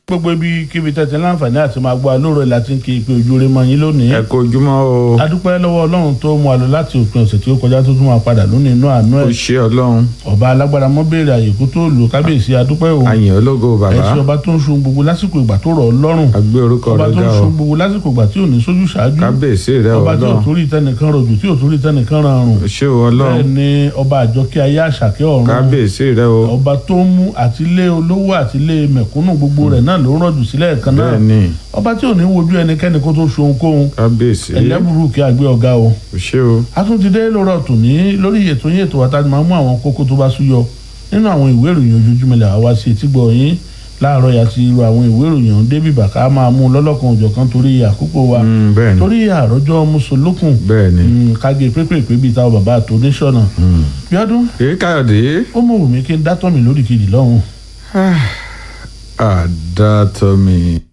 gbogbo ibi kíbi tẹ̀tẹ̀ láǹfààní àti máa gbọ́ alóòrò láti ń kí ipe ojú rẹ mọ́ yín lónìí. ẹ kú ojúmọ́ o adúpẹ́ lọ́wọ́ ọlọ́run tó mú wa lọ láti òpin ọ̀sẹ̀ tí ó kọjá tó tún máa padà lónìí inú àánú ó ẹ̀. ṣe ọlọ́run ọba alágbára mọ́ béèrè àyèkú tó lò kábíyèsí adúpẹ́ o. àyìn ológo bàbá ẹ̀sìn ọba tó ń sun gbogbo lásìkò ìgbà tó rọ̀ ọ́ lọ́rùn. àgbé orúkọ ọba rẹ tó ga ń o sun gbogbo lásìkò ìgbà tí ò ní sójú ṣáájú. kábíyèsí rẹ ọba tí ò ọlọ́run torí tẹnìkan rọ̀jù tí ò torí tẹnìkan rọrùn. ó ṣe o bẹ́ẹ̀ ọlọ́run ni ọba àjọkẹ́ ayé àṣàkẹ́ ọ̀run kábíyèsí rẹ o ọba tó ń mú àtìlé olówó àtìlé mẹ̀kúnnù gbogbo rẹ̀ náà ló ń rọ̀jù sílẹ̀ kan náà bẹ́ẹ̀ ni ọba tí ò ní wojú ẹnikẹ́ni kó tó ṣohunkóhun kábíyèsí ẹlẹ́bùrú kí a gbé ọ̀gá o. ó ṣe o a tún ti dé lórọ̀ tòní lórí ètò yín ètò àtàdé máa mú àwọn kókó tó bá súyọ nínú àwọn ìwé ìròyìn ojoojúmọ́ ilẹ̀ àwa sí etí gbọ́ yín láàárọ̀ yà ti ru àwọn ìwé ìròyìn ọ̀hún débì bàkà máa mú lọ́lọ́kan òjọ̀kan torí àkókò wa Mm, bẹ́ẹ̀ ni torí àròjọ mùsùlùkùn bẹ́ẹ̀ ni káge pépèpé bíi táwọn bàbá àtò oníṣọ̀nà bíọ́dún èyí káyọ̀dé ó mọ̀ wù mí kí n dátọ́ mi lórí kejì lọ́hùn. àdàtọ̀ mi.